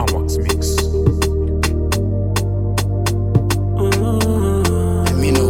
Wax Mix. Me know.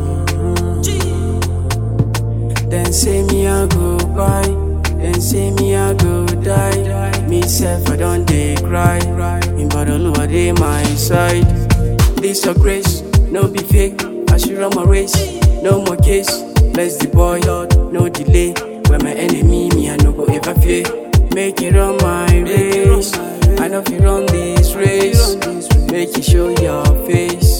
Then say me I go buy, then say me I go die. Me self I don't dey cry, in bottle I dey my side. This your grace, no be fake. I should run my race, no more case. Bless the boy, Lord, no delay. When my enemy, me I no go ever fear. Make it run my race. I know if you run this race, make you show your face.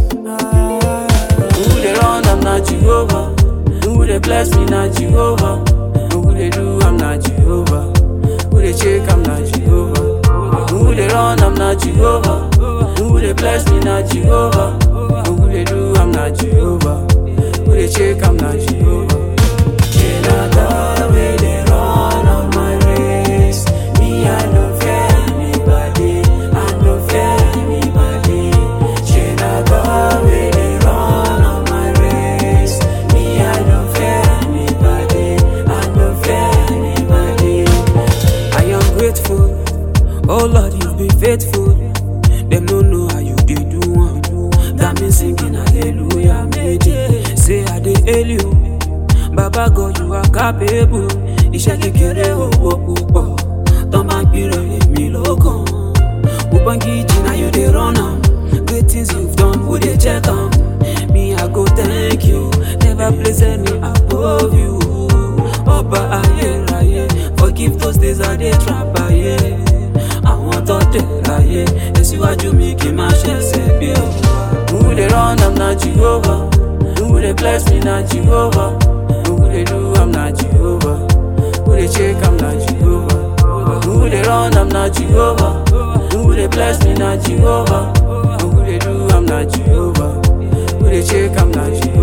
Who they run, I'm not Jehovah. Who they bless me, not Jehovah. Who they do, I'm not Jehovah. Who they check, I'm not Jehovah. Who they run, I'm not Jehovah. Who they bless me, not Jehovah. Who they do, I'm not Jehovah. Who they check, I'm not Jehovah. Jenada, where they run on my race. Me, I no fear anybody. I no fear anybody. Jenada, where they run on my race. Me, I no fear anybody. I no fear anybody. I am grateful. Oh Lord, you've been faithful. Them no know how you did do one. That means singing hallelujah, méje. Say I dey hail you. Baba God, you are capable. Iṣẹ́ kékeré owó púpọ̀. Tọ́ máa gbìrò èmi lókàn. Ubangiji na you dey run am. Great things you've done, who dey check am? Me, I go thank you. Never place any above you. Ọba ayérayé, forgive those days I dey trap ayé. Àwọn tó dé láyé, tẹ̀síwájú mi kì í má ṣẹ̀ṣẹ̀ bí o. Who dey run, I'm not Jehovah. Who dey bless me, not Jehovah. Who dey do, I'm not Jehovah. Who dey check, I'm not Jehovah. Who dey run, I'm not Jehovah. Who dey bless me, not Jehovah. Who dey do, I'm not Jehovah. Who dey check, I'm not Jehovah.